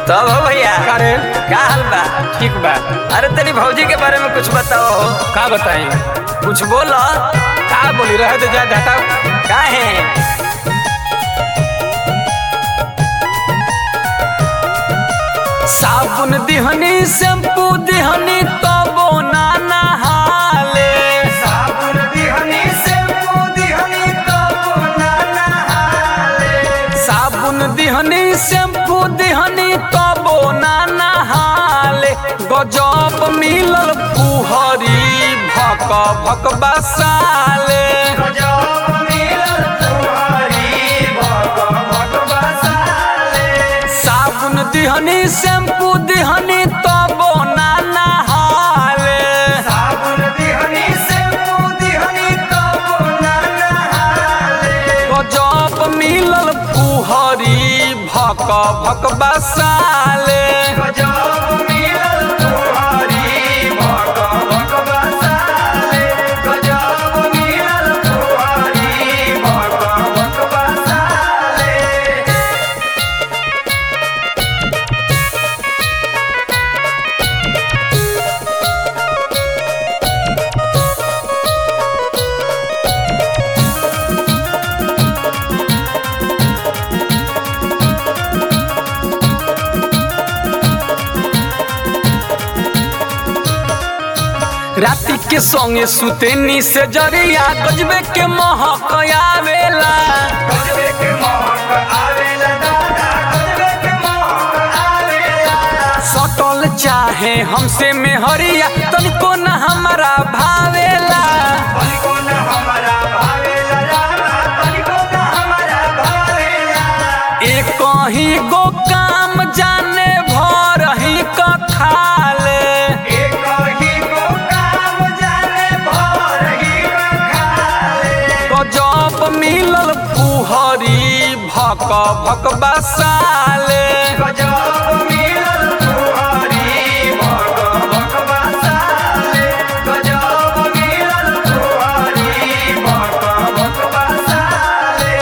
तब हो भैया का रे का हाल बा ठीक बा अरे तेरी भौजी के बारे में कुछ बताओ का बताई कुछ बोलो का बोली रहे तो जा घटाओ का है साबुन दिहनी शैम्पू दिहनी तबो ना नहाले साबुन दिहनी शैम्पू दिहनी तबो ना नहाले साबुन दिहनी शैम्पू दिहनी तबो ना नहाले गजब मिलल पुहरी भक भक बसाले गजब मिलल पुहरी भक भक बसाले साबुन दिहनी शैम्पू दिहनी तबो ना नहाले साबुन दिहनी शैम्पू दिहनी तबो ना नहाले गजब मिलल पुहरी भक भक बसाले गजब मिलल पुहरी भक भक बसाले गजब मिलल पुहरी भक भक बसाले राति के संगे सुतेनी से जरिया गजबे के महक आवेला गजबे के महक आवेला दादा गजबे के महक आवेला सटल चाहे हमसे में हरिया तनिको न हमारा भावेला तनिको न हमारा भावेला दादा तनिको न हमारा भावेला एक ही गो काम जाने भर ही क खाले एक ही गो काम जाने भर ही क खाले गजब मिलल पुहरी भक भक बसाले गजब मिलल पुहरी भक भक बसाले गजब मिलल पुहरी भक भक बसाले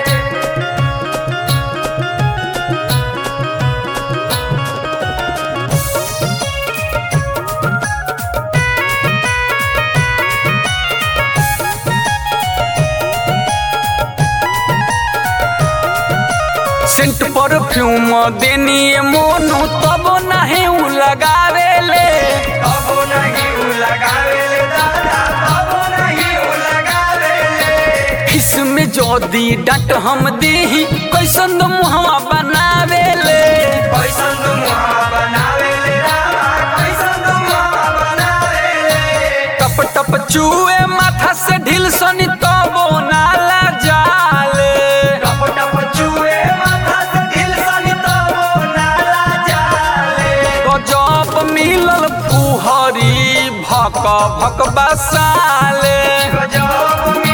सेंट परफ्यूम देनी मोनू तब नहीं उ लगावेले तब नहीं उ लगावेले दादा तब नहीं उ लगावेले इसमें जोदी डट हम देही कैसन मुहवा बनावेले कैसन मुहवा बनावेले रामा कैसन मुहवा बनावेले टप टप चूए माथा से ढील सनी तबो नाला जाले टप टप चूए माथा से ढील सनी तबो नाला जाले गजब मिलल पुहरी भक भक बसाले गजब